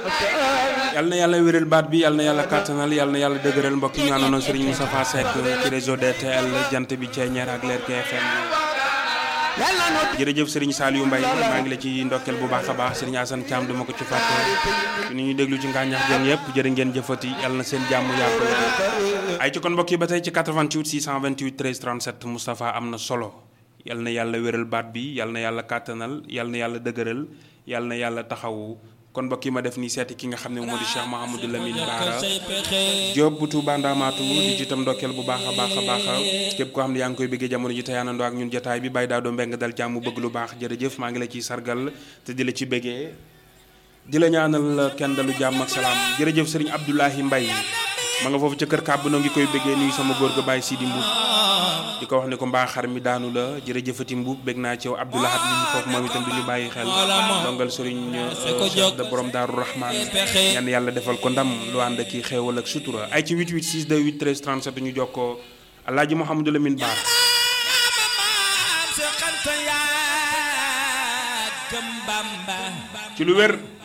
yal na yàlla wéral baat bi yal na yàlla kàttanal yal na yàlla dëgëral mbokk yi ñu àndoon Serigne Moustapha Seck ci réseau DTL jant bi Thiéniere ak Lergui FM jërëjëf Serigne Saliou Mbaye maa ngi la ci ndokkeel bu baax a baax Serigne Assane Thiam duma ko ci fàtte ni ñuy déglu ci ngàññax jën yëpp jërë ngeen jëfati yal na seen jàmm yàgg ay ci kon mbokk yi ba tey ci 88 628 13 37 Moustapha am na solo yal na yàlla wéral baat bi yal na yàlla kàttanal yal na yàlla dëgëral yal na yàlla taxawu kon mbokk yi ma def nii seeti ki nga xam ne moo di Cheikh Mouhamadou Lamine Bara Diop bu Touba Ndamatou di ci itam ndokkeel bu baax a baax a baax képp koo xam ne yaa ngi koy bëggee jamono ji teyaanandoo ak ñun jotaay bi bàyyi daa doo mbeng dal jàmm bëgg lu baax jërëjëf maa ngi la ciy sargal te di la ci bëggee di la ñaanal kenn dalu jàmm ak salaam jërëjëf sëriñ Abdoulahi Mbaye ma nga foofu ca kër kàbb noo ngi koy bëggee nuyu sama góor ga bàyyi Sidi Mbuub di ko wax ne ko mbaa xar mi daanu la jërëjëfati Mbuub bëgg naa ci yow Abdoulahat li ñu foofu moom itam du ñu bàyyi xel dongal sëriñ Cheikh de borom Daaru Rahman ñaan yàlla defal ko ndam lu ànd ak xéewal ak sutura ay ci 88 628 13 37 ñu jokkoo Alaaji Mouhamadou Lamine Bara ci lu wér